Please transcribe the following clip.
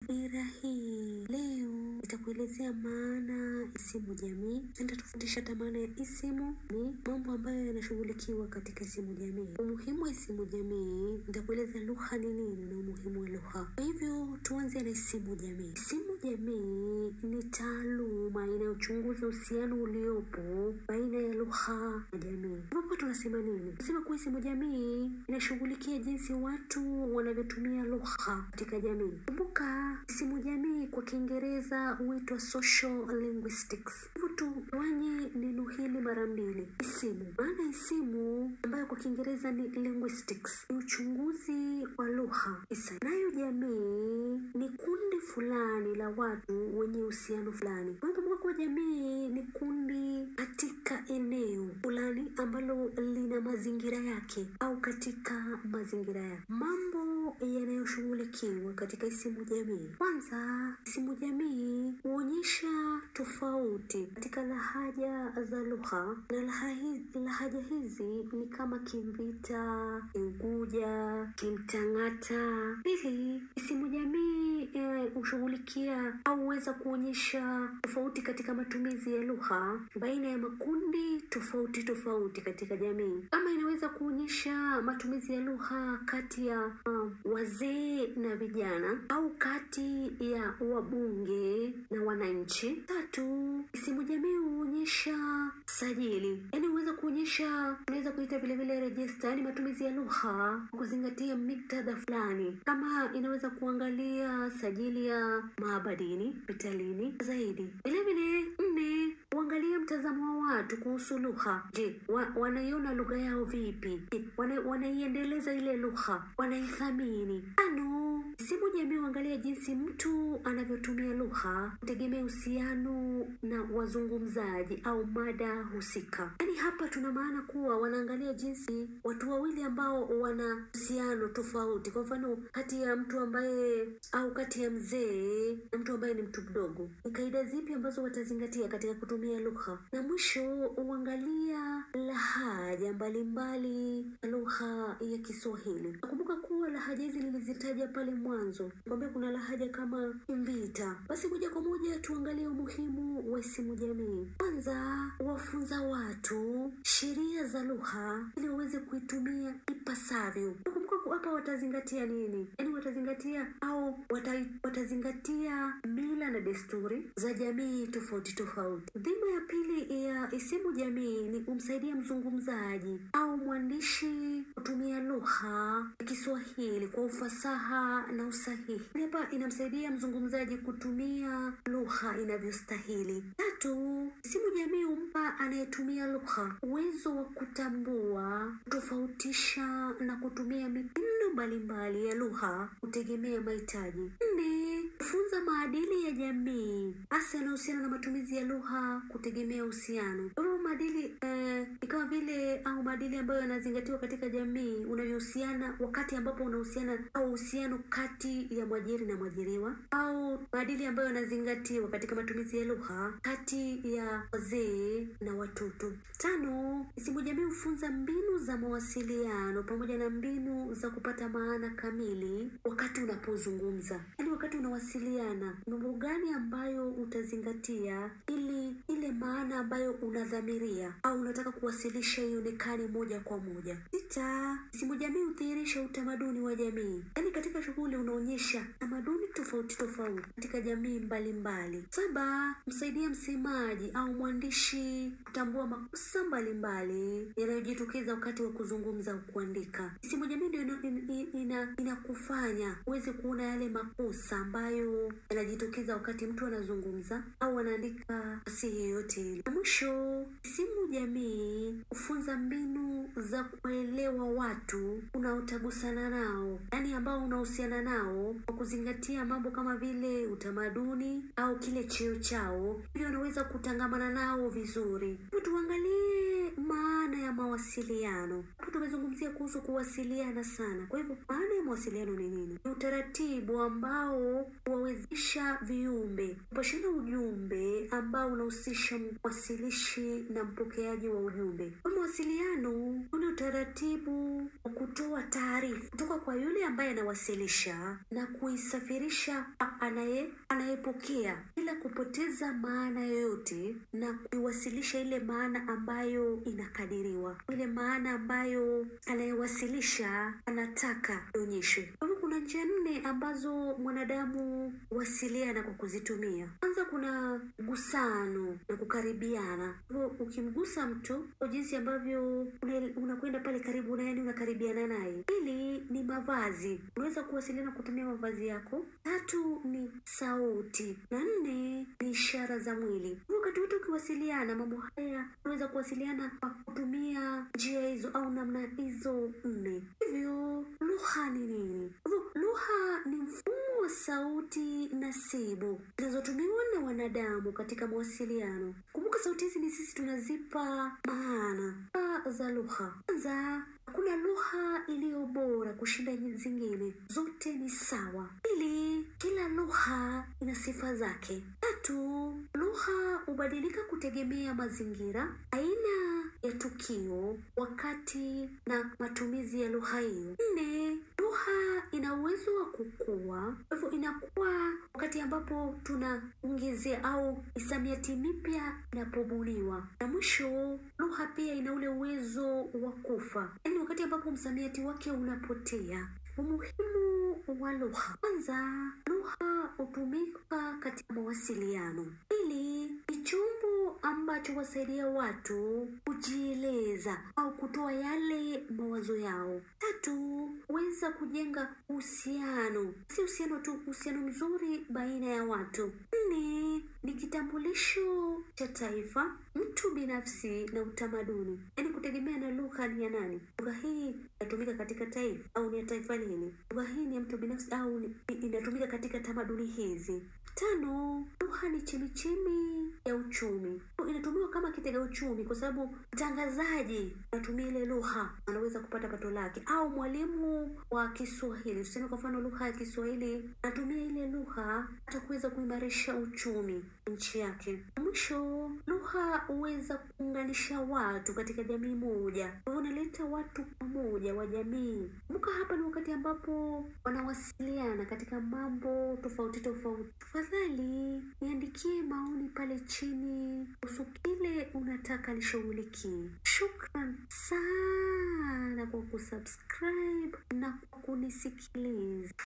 Dira hii leo itakuelezea maana isimu jamii. Nitatufundisha hata maana ya isimu ni mambo ambayo yanashughulikiwa katika isimu jamii. Umuhimu wa isimu jamii, nitakueleza lugha ni nini na umuhimu wa lugha. Kwa hivyo tuanze na isimu jamii. Isimu jamii ni taaluma inayochunguza uhusiano uliopo baina ya lugha na jamii. Hapo tunasema nini? Tunasema kuwa isimu jamii inashughulikia jinsi watu wanavyotumia lugha katika jamii. Kumbuka isimu jamii kwa Kiingereza huitwa social linguistics. Hivyo tugawanye neno hili mara mbili. Isimu, maana isimu ambayo kwa Kiingereza ni linguistics, ni uchunguzi wa lugha. Isa nayo jamii ni kundi fulani la watu wenye uhusiano fulani. Kwa hiyo kumbuka kuwa jamii ni kundi katika eneo fulani ambalo lina mazingira yake au katika mazingira yake. Mambo yanayoshughulikiwa katika isimu jamii. Kwanza, isimu jamii huonyesha tofauti katika lahaja za lugha na laha hi- lahaja hizi ni kama Kimvita, Kiunguja, Kimtang'ata. Pili, isimu jamii eh, hushughulikia au huweza kuonyesha tofauti katika matumizi ya lugha baina ya makundi tofauti tofauti katika jamii, kama inaweza kuonyesha matumizi ya lugha kati ya um, wazee na vijana au kati ya wabunge na wananchi. Tatu, isimu jamii huonyesha sajili, yaani huweza kuonyesha, unaweza kuita vile vile rejista, yaani matumizi ya lugha kwa kuzingatia miktadha fulani, kama inaweza kuangalia sajili ya maabadini, hospitalini zaidi. Vile vile nne, uangalie mtazamo wa watu kuhusu lugha. Je, wa, wanaiona lugha yao vipi? Je, wana, wanaiendeleza ile lugha, wanaithamini? Tano, isimu jamii huangalia jinsi mtu anavyotumia lugha kutegemea uhusiano na wazungumzaji au mada husika. Yaani hapa tuna maana kuwa wanaangalia jinsi watu wawili ambao wana uhusiano tofauti, kwa mfano kati ya mtu ambaye au kati ya mzee na mtu ambaye ni mtu mdogo, ni kaida zipi ambazo watazingatia katika kutumia lugha, na mwisho huangalia lahaja mbalimbali ya lugha ya Kiswahili. Nakumbuka kuwa lahaja hizi nilizitaja pale mwanzo, kwambia kuna lahaja kama Mvita. Basi moja kwa moja tuangalie umuhimu wa isimu jamii. Kwanza, wafunza watu sheria za lugha ili waweze kuitumia ipasavyo. Nakumbuka ku- hapa watazingatia nini? Yaani watazingatia au wata, watazingatia mila na desturi za jamii tofauti tofauti. Dhima ya pili ya isimu jamii ni kumsaidia mzungumzaji au mwandishi kutumia lugha ya Kiswahili kwa ufasaha na usahihi. Hapa inamsaidia mzungumzaji kutumia lugha inavyostahili. Tatu, isimu jamii humpa anayetumia lugha uwezo wa kutambua, kutofautisha na kutumia mitindo mbalimbali ya lugha kutegemea mahitaji. Nne, kufunza maadili ya jamii hasa yanayohusiana na matumizi ya lugha kutegemea uhusiano. Kwa hivyo maadili eh, ni kama vile au maadili ambayo yanazingatiwa katika jamii unavyohusiana wakati ambapo unahusiana au uhusiano kati ya mwajiri na mwajiriwa au maadili ambayo yanazingatiwa katika matumizi ya lugha kati ya wazee na watoto. Tano, isimu jamii hufunza mbinu za mawasiliano pamoja na mbinu za kupata maana kamili wakati unapozungumza, yaani wakati unawasiliana, mambo gani ambayo utazingatia ili ile maana ambayo unadhamiria au unataka kuwasilisha ionekane moja kwa moja. Sita, isimu jamii hudhihirisha utamaduni wa jamii, yaani katika shughuli unaonyesha tamaduni tofauti tofauti katika jamii mbalimbali. Saba, msaidia msemaji au mwandishi kutambua makosa mbalimbali yanayojitokeza wakati wa kuzungumza au kuandika. Isimu jamii ndio ina- ina- ina- inakufanya uweze kuona yale makosa ambayo yanajitokeza wakati mtu anazungumza au anaandika fasihi yoyote ile. Na mwisho, isimu jamii hufunza mbinu za kuelewa watu unaotagusana nao, yaani ambao unahusiana nao kwa kuzingatia mambo kama vile utamaduni au kile cheo chao, ili unaweza kutangamana nao vizuri. Hebu tuangalie maana ya mawasiliano. Hapo tumezungumzia kuhusu kuwasiliana sana. Kwa hivyo maana ya mawasiliano ni nini? Ni utaratibu ambao huwawezesha kuunganisha viumbe, kupashana ujumbe ambao unahusisha mwasilishi na mpokeaji wa ujumbe. Kwa mawasiliano, ule utaratibu wa kutoa taarifa kutoka kwa yule ambaye anawasilisha na kuisafirisha kwa anaye anayepokea bila kupoteza maana yoyote na kuiwasilisha ile maana ambayo inakadiriwa, ile maana ambayo anayewasilisha anataka ionyeshwe. Kwa hivyo kuna njia nne ambazo mwanadamu huwasiliana kwa kuzitumia. Kwanza kuna gusano na kukaribiana. Kwa hivyo ukimgusa mtu kwa jinsi ambavyo una- unakwenda pale karibu naye, yani unakaribiana naye. Pili ni mavazi, unaweza kuwasiliana kutumia mavazi yako. Tatu ni sauti, na nne ni ishara za mwili. Kwa hivyo wakati wote ukiwasiliana, mambo haya unaweza kuwasiliana kwa kutumia njia hizo au namna hizo nne. Hivyo lugha ni nini? Kwa hivyo lugha ni mfumo wa sauti nasibu zinazotumiwa na wanadamu katika mawasiliano. Kumbuka sauti hizi ni sisi tunazipa maana. Sifa za lugha. Kwanza, hakuna lugha iliyo bora kushinda zingine, zote ni sawa. Pili, kila lugha ina sifa zake. Tatu, lugha hubadilika kutegemea mazingira, aina ya tukio, wakati na matumizi ya lugha hiyo. Nne, lugha ina uwezo wa kukua, kwa hivyo inakuwa wakati ambapo tunaongezea au misamiati mipya inapobuniwa. Na mwisho, lugha pia ina ule uwezo wa kufa, yaani wakati ambapo msamiati wake unapotea. Umuhimu wa lugha. Kwanza, lugha hutumika katika mawasiliano. Pili, ni chombo ambacho huwasaidia watu kujieleza au kutoa yale mawazo yao. Tatu, huweza kujenga uhusiano, si uhusiano tu, uhusiano mzuri baina ya watu. Nne, ni kitambulisho cha taifa, mtu binafsi na utamaduni, yaani kutegemea na lugha ni ya nani. Lugha hii inatumika katika taifa au ni ya taifa lile. Lugha hii ni ya mtu binafsi au ni- inatumika katika tamaduni hizi. Tano, lugha ni chemichemi ya uchumi. Inatumiwa kama kitega uchumi kwa sababu mtangazaji anatumia ile lugha anaweza kupata pato lake, au mwalimu wa Kiswahili, tuseme kwa mfano lugha ya Kiswahili, anatumia ile lugha hata kuweza kuimarisha uchumi nchi yake. Mwisho, lugha huweza kuunganisha watu katika jamii moja, kwa hivyo unaleta watu pamoja wa jamii. Kumbuka hapa ni wakati ambapo wanawasiliana katika mambo tofauti tofauti. Tafadhali niandikie maoni pale chini kuhusu kile unataka nishughulikie. Shukran sana kwa kusubscribe na kwa kunisikiliza.